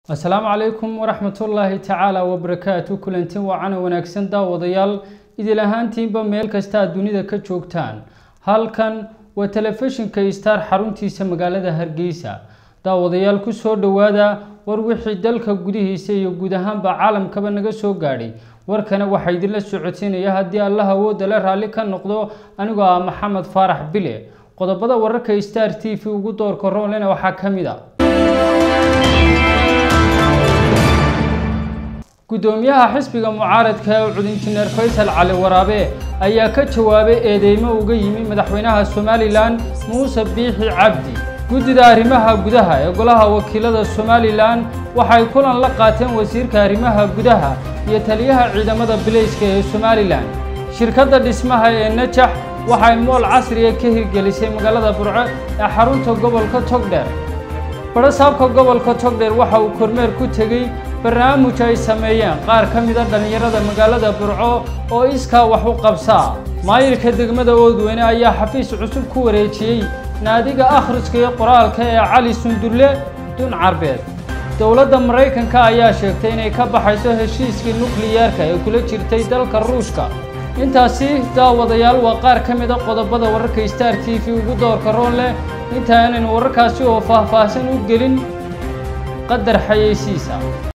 asalaamu calaykum waraxmatullaahi tacaala wabarakaatu kulanti waacana wanaagsan daawadayaal idil ahaantiinba meel kasta aad dunida ka joogtaan halkan waa telefishinka star xaruntiisa magaalada hargeysa daawadayaal kusoo dhowaada war wixii dalka gudihiisa iyo guud ahaanba caalamkaba naga soo gaadhay warkana waxaa idinla socodsiinaya haddii allah awoodda la raalli ka noqdo anigoo ah maxamed faarax bile qodobada wararka star t v ugu doorka roonlena waxaa ka mid a gudoomiyaha xisbiga mucaaradka ee ucud injineer faysal cali waraabe ayaa ka jawaabay eedeymo uga yimi madaxweynaha somalilan muuse biixi cabdi guddida arrimaha gudaha ee golaha wakiilada somalilan waxay kulan la qaateen wasiirka arrimaha gudaha iyo taliyaha ciidamada bilayska ee somalilan shirkadda dhismaha ee najax waxay mool casriga ka hirgelisay magaalada burco ee xarunta gobolka togdheer barasaabka gobolka togdheer waxa uu kormeer ku tegey barnaamij ay sameeyeen qaar ka mida dhallinyarada magaalada burco oo iskaa wax u qabsaa maayirka degmada oodweyne ayaa xafiis cusub ku wareejiyey naadiga akhriska iyo qoraalka ee cali sundulle dun carbeed dowladda maraykanka ayaa sheegtay inay ka baxayso heshiiskii nukliyeerka ee kula jirtay dalka ruushka intaasi daawadayaal waa qaar ka mida qodobada wararka star t v ugu doorka roon leh inta aanaynu wararkaasi oo faahfaahsan u gelin qadar xayeysiisa